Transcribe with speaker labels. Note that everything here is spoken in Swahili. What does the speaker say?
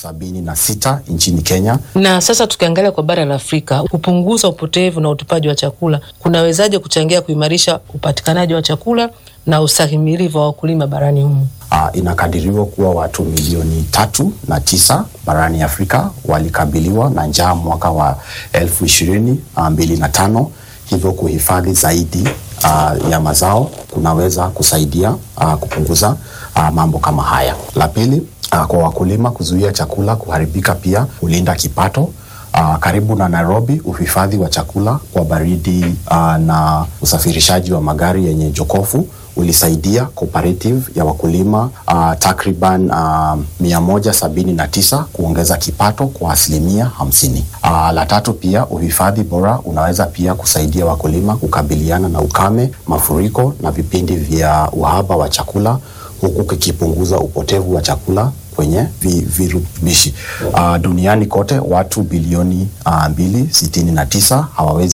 Speaker 1: sabini na sita nchini Kenya.
Speaker 2: Na sasa tukiangalia kwa bara la Afrika, kupunguza upotevu na utupaji wa chakula kunawezaje kuchangia kuimarisha upatikanaji wa chakula na ustahimilivu wa wakulima barani humu?
Speaker 1: Uh, inakadiriwa kuwa watu milioni tatu na tisa barani Afrika walikabiliwa na njaa mwaka wa elfu ishirini uh, mbili na tano. Hivyo kuhifadhi zaidi uh, ya mazao kunaweza kusaidia uh, kupunguza uh, mambo kama haya. La pili, uh, kwa wakulima kuzuia chakula kuharibika pia hulinda kipato. Uh, karibu na Nairobi, uhifadhi wa chakula kwa baridi uh, na usafirishaji wa magari yenye jokofu ulisaidia cooperative ya wakulima uh, takriban uh, mia moja sabini na tisa kuongeza kipato kwa asilimia hamsini. Uh, la tatu pia uhifadhi bora unaweza pia kusaidia wakulima kukabiliana na ukame, mafuriko na vipindi vya uhaba wa chakula huku kikipunguza upotevu wa chakula kwenye virutubishi. Uh, duniani kote watu bilioni uh, mbili sitini na tisa hawawezi